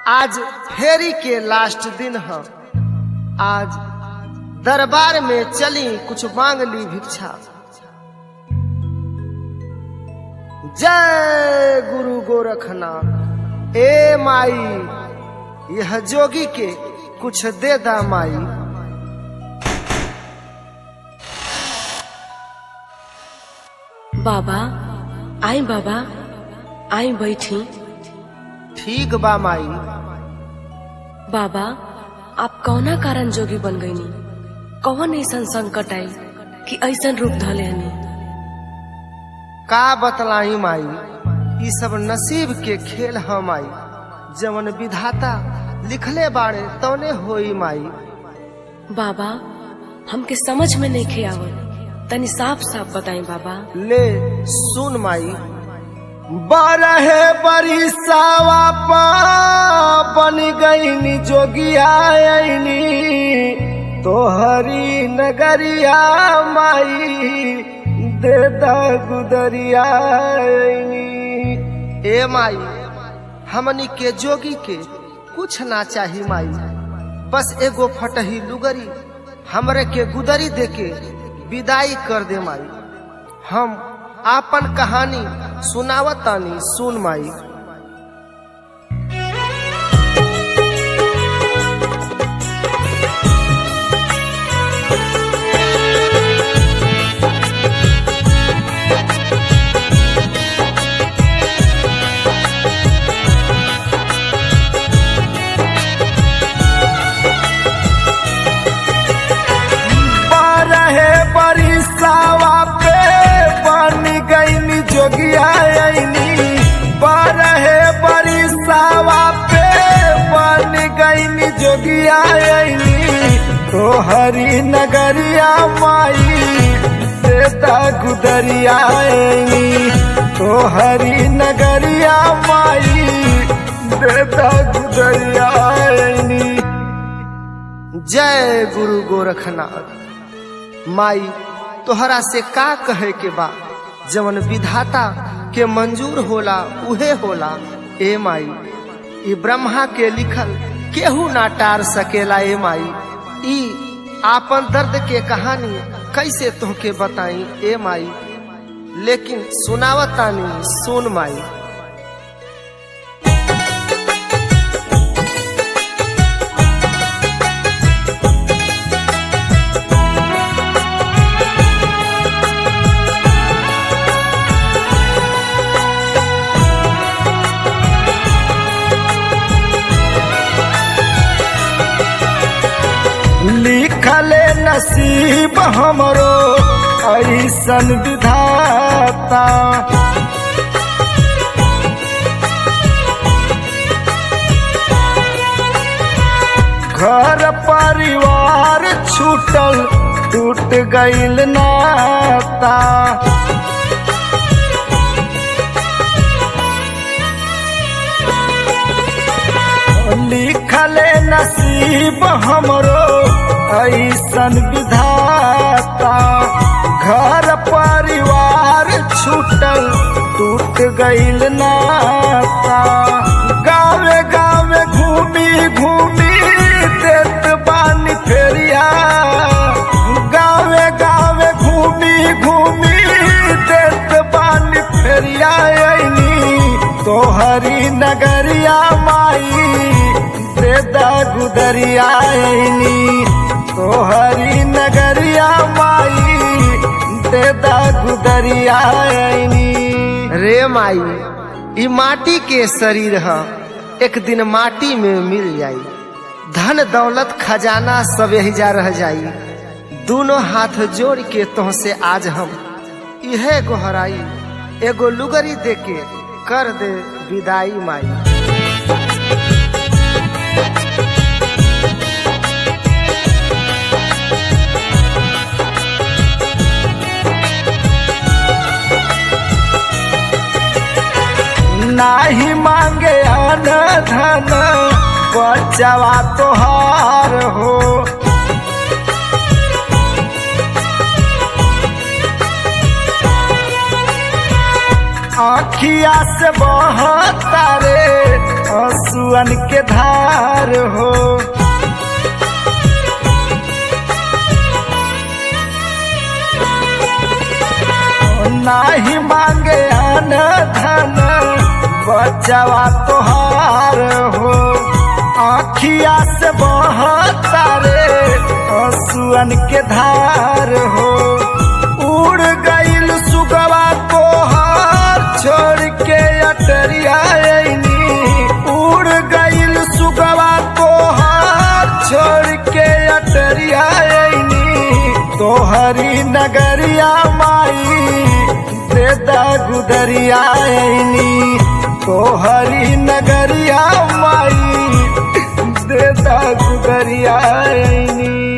आज फेरी के लास्ट दिन है आज दरबार में चली कुछ मांग ली भिक्षा जय गुरु गोरखनाथ ए माई यह जोगी के कुछ दे दा माई बाबा आई बाबा आई बैठी ठीक बा माई बाबा आप कौना कारण जोगी बन गईनी कौन ऐसन संकट आई कि ऐसन रूप धले हनी का बतलाई माई ई सब नसीब के खेल है माई जवन विधाता लिखले बाड़े तौने होई माई बाबा हमके समझ में नहीं खे आवत तनी साफ साफ बताई बाबा ले सुन माई बारह बरिसावा पा बन गईनी जोगिया आईनी तोहरी नगरिया माई दे दा गुदरिया आईनी ए माई हमनी के जोगी के कुछ ना चाही माई बस एगो फटही लुगरी हमरे के गुदरी देके विदाई कर दे माई हम आपन कहानी सुनावतानी सुन माई बारह बरिसावा पे बन गईनी जोगिया आईनी बारह बरिसावा पे बन गईनी जोगिया आईनी तोहरी नगरिया माई देता गुदरिया आईनी तोहरी नगरिया माई देता गुदरिया आईनी जय गुरु गोरखनाथ माई तोहरा से का कहे के बा जवन विधाता के मंजूर होला उहे होला ए माई ई ब्रह्मा के लिखल केहू ना टार सकेला ए माई ई आपन दर्द के कहानी कैसे तोहके बताई ए माई लेकिन सुनावतानी सुन माई लिखले नसीब हमरो ऐसन विधाता घर परिवार छूटल टूट गईल नाता लिखले नसीब हमरो ऐसन विधाता घर परिवार छूटल टूट गईल नाता गावे गावे घूमी घूमी देत बानी फेरिया गावे गावे घूमी घूमी देत बानी फेरिया आईनी तोहरी नगरिया माई देदा गुदरिया आईनी तोहरी नगरिया माई देदा गुदरिया आईनी रे माई ई माटी के शरीर ह एक दिन माटी में मिल जाई धन दौलत खजाना सब यही जा रह जाई दोनों हाथ जोड़ के तोह से आज हम इहे गोहराई एगो लुगरी दे के कर दे विदाई माई नाही मांगे अन धन बचवा तोहार हो आखिया से बहता रे आंसुअन के धार हो नाही मांगे अन धन बचवा तोहार हो आखिया से बहता रे आंसुअन के धार हो उड़ गईल सुगवा तोहार छोड़ के अटरिया अइनी उड़ गईल सुगवा तोहार छोड़ के अटरिया अइनी तोहरी नगरिया माई दे दा गुदरिया अइनी तोहरी नगरिया माई दे दा गुदरिया अइनी